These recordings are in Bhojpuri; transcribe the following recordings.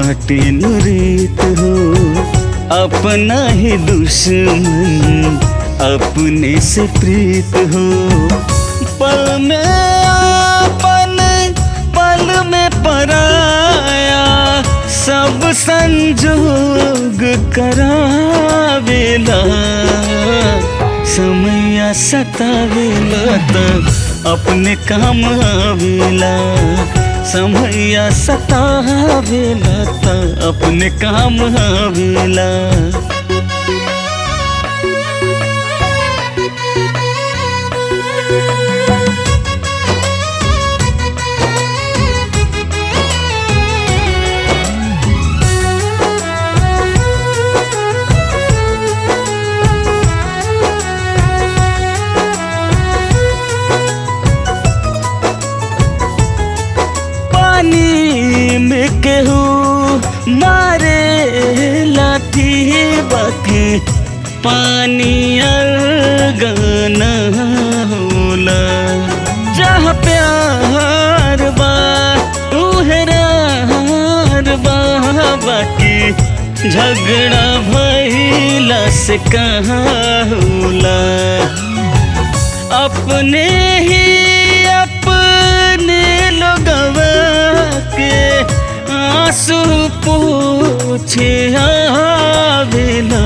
बाटे नुरीत हो अपना ही दुश्मन अपने से प्रीत हो पल में आपन पल में पराया सब संजोग करावेला समैया सतावेला त अपने काम आवेला समैया सतावेला त अपने काम आवेला पानी में केहू मारे लाठी बाकी पानी गाना होला जहाँ प्यार बा उहरार बा बाकी झगड़ा भैला से कहाँ होला अपने ही अपने लोगवा के आंसू पूछे आवेला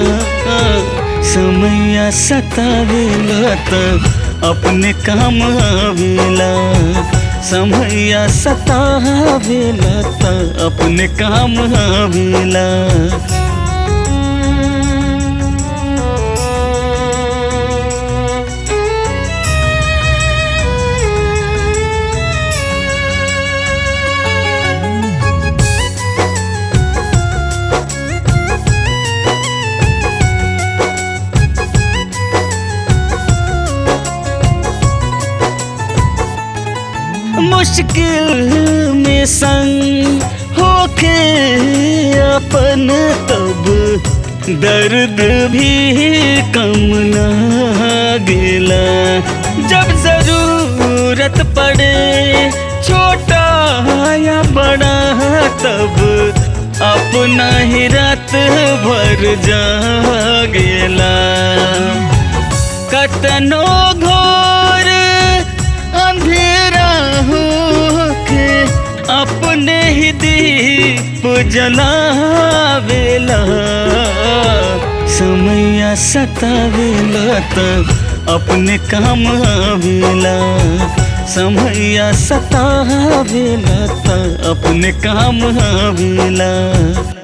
समैया सतावेला त अपने काम आवेला समैया सतावेला त अपने काम आवेला मुश्किल में संग होके अपन तब दर्द भी कम ना गेला जब जरूरत पड़े छोटा या बड़ा तब अपना ही रात भर जागेला कतनो घोर अंधेरा होके अपने ही दीप जलावेला समैया सतावेला त अपने काम आवेला समैया सतावेला त अपने काम आवेला